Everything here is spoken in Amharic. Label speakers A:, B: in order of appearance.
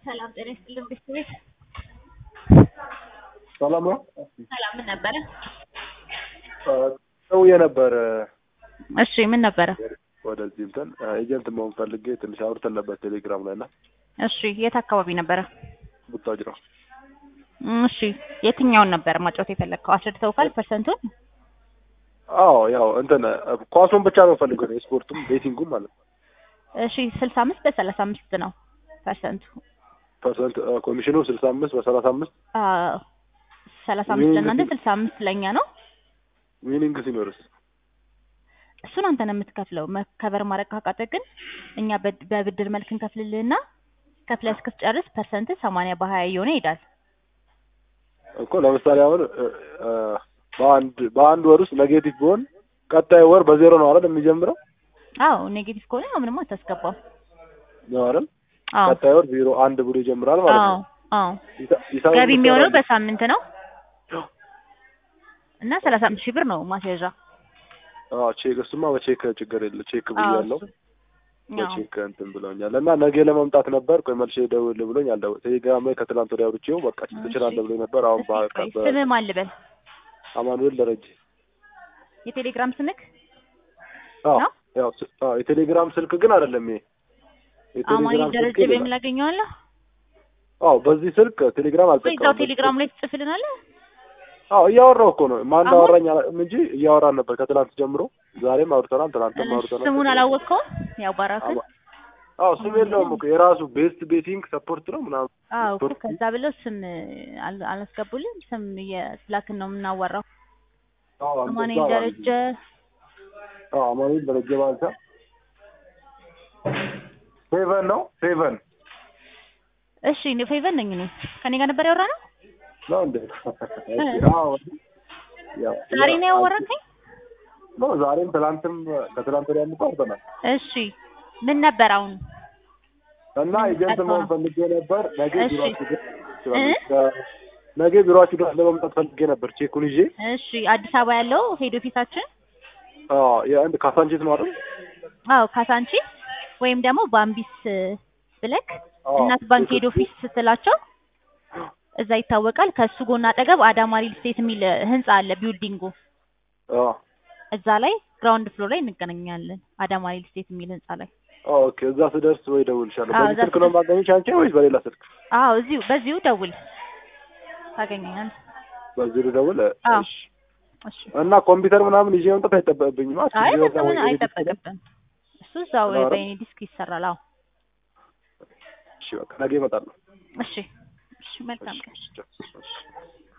A: ሰላም ጤና ይስጥልን ቤተሰቤት
B: ሰላም ነው።
A: ሰላም ምን ነበረ?
B: ሰውዬ ነበር
A: እሺ ምን ነበረ?
B: ወደዚህ እንትን ኤጀንት መሆን ፈልጌ ትንሽ አውርተን ነበር ቴሌግራም ላይ እና
A: እሺ የት አካባቢ ነበረ?
B: ቡታጅራ
A: እሺ የትኛውን ነበር ማጫወት የፈለግከው? አስረድተውካል ፐርሰንቱን?
B: አዎ ያው እንትን ኳሱን ብቻ ነው ፈልገው ነው የስፖርቱም ቤቲንጉም ማለት ነው።
A: እሺ ስልሳ አምስት በሰላሳ አምስት ነው ፐርሰንቱ።
B: ፐርሰንት ኮሚሽኑ ስልሳ አምስት በሰላሳ አምስት
A: አዎ ሰላሳ አምስት ለእናንተ ስልሳ አምስት ለእኛ ነው።
B: ዊኒንግ ሲኖርስ
A: እሱን አንተ ነው የምትከፍለው። መከበር ማድረግ ካቃተህ ግን እኛ በድ- በብድር መልክ እንከፍልልህና ከፍለህ እስክትጨርስ ፐርሰንት ሰማንያ በሀያ እየሆነ ይሄዳል።
B: እኮ ለምሳሌ አሁን እ፣ እ፣ በአንድ በአንድ ወር ውስጥ ኔጌቲቭ ቢሆን ቀጣይ ወር በዜሮ ነው አይደል የሚጀምረው
A: አዎ ኔጌቲቭ ከሆነ ያው ምንም አታስገባው።
B: ነው አይደል?
A: አዎ
B: ቀጣይ ወር ዜሮ አንድ ብሎ ይጀምራል ማለት
A: አዎ
B: ነው።
A: አዎ
B: ሂሳ- ሂሳቡን
A: ገቢ የሚሆነው
B: ብትሰራ-
A: በሳምንት ነው እና ሰላሳ አምስት ሺህ ብር ነው ማስያዣ።
B: አዎ ቼክ እሱማ በቼክ ችግር የለ ቼክ
A: አዎ
B: ብያለሁ።
A: እሱ- አዎ
B: በቼክ እንትን ብለውኛል እና ነገ ለመምጣት ነበር። ቆይ መልሼ ደውል ብሎኝ አልደው ቴሌግራም ላይ ከትላንት ወዲያ አውርቼው በቃ ትችላለህ ብሎኝ ነበር። አሁን
A: እስኪ ቆይ
B: በ
A: ስምህ ማን ልበል?
B: አማኑኤል ደረጀ
A: የቴሌግራም ስምክ
B: አዎ
A: ነው?
B: ያው ስ- አዎ የቴሌግራም ስልክ ግን አይደለም ይሄ
A: አማኑኤል
B: የቴሌግራም
A: ደረጀ
B: ስልክ
A: በሚል
B: ይላል።
A: ላገኘዋለሁ
B: አዎ በዚህ ስልክ ቴሌግራም
A: ወይ እዛው
B: አልጠቀምም።
A: ቴሌግራም ላይ ትጽፍልናለህ?
B: አዎ እያወራሁ እኮ ነው። ማን
A: አሁን?
B: እንዳወራኝ አላውቅም እንጂ እያወራን ነበር ከትላንት ጀምሮ። ዛሬም አውርተናል፣ ትናንትም አውርተናል።
A: ስሙን አላወቅከውም? ያው ባራክን
B: አዎ ስም የለውም እኮ የራሱ ቤስት ቤቲንግ ሰፖርት ነው ምናምን
A: አዎ እኮ
B: ሰፖርት
A: ከዛ ብለው ስም አል- አላስገቡልም። ስም የስላክን ነው የምናወራው።
B: አዎ አንተ
A: አማኑኤል
B: እዛ
A: ደረጀ
B: አዎ አማኑኤል ደረጀ ባልታ ሴቨን ነው ሴቨን
A: እሺ እኔ ፌቨን ነኝ እኔ ከኔ ጋር ነበር ያወራነው።
B: ነው እንዴ? አዎ ያው
A: ዛሬ ነው ያወራከኝ?
B: ነው ዛሬም ትላንትም ከትላንት ወዲያ እኮ አውርተናል።
A: እሺ ምን ነበር አሁን?
B: እና
A: ምን
B: ኤጀንት
A: ጠጥቶ
B: መሆን
A: ነው?
B: ፈልጌ ነበር። ነገ
A: እሺ።
B: ቢሮአችሁ ድረስ ትችላለች። ነገ ቢሮአችሁ ድረስ ለመምጣት ፈልጌ ነበር ቼኩን ይዤ።
A: እሺ አዲስ አበባ ያለው ሄድ ኦፊሳችን
B: አዎ የአንድ ካሳንቺስ ነው አይደል?
A: አዎ ካሳንቺ ወይም ደግሞ ባምቢስ ብለክ
B: አዎ።
A: እናት ባንክ ሄድ ኦፊስ ስትላቸው እዛ ይታወቃል። ከሱ ጎን አጠገብ አዳማ ሪል ስቴት የሚል ህንጻ አለ ቢልዲንጉ
B: አዎ
A: እዛ ላይ ግራውንድ ፍሎር ላይ እንገናኛለን። አዳማ ሪል ስቴት የሚል ህንጻ ላይ
B: ኦኬ። እዛ ስደርስ ወይ ደውልሻለሁ።
A: አዎ፣
B: በዚህ
A: እዛ
B: ስልክ ነው
A: ስደርስ-
B: የማገኝሽ አንቺ ወይስ በሌላ ስልክ?
A: አዎ እዚሁ በዚሁ ደውል ታገኘኛለህ።
B: በዚህ ልደውል።
A: አዎ
B: እሺ።
A: እሺ
B: እና ኮምፒውተር ምናምን ይዤ መምጣት አይጠበቅብኝም። አት
A: አይ
B: ይዤ
A: በቃ
B: ወጣ
A: ምን
B: ወይ
A: አይጠበቅብን። እሱ እዛው
B: ኧረ።
A: በእኔ ዲስክ ይሰራል። አዎ
B: እሺ በቃ ነገ እመጣለሁ።
A: እሺ እሺ መልካም ቀን።
B: እሺ፣ እሺ።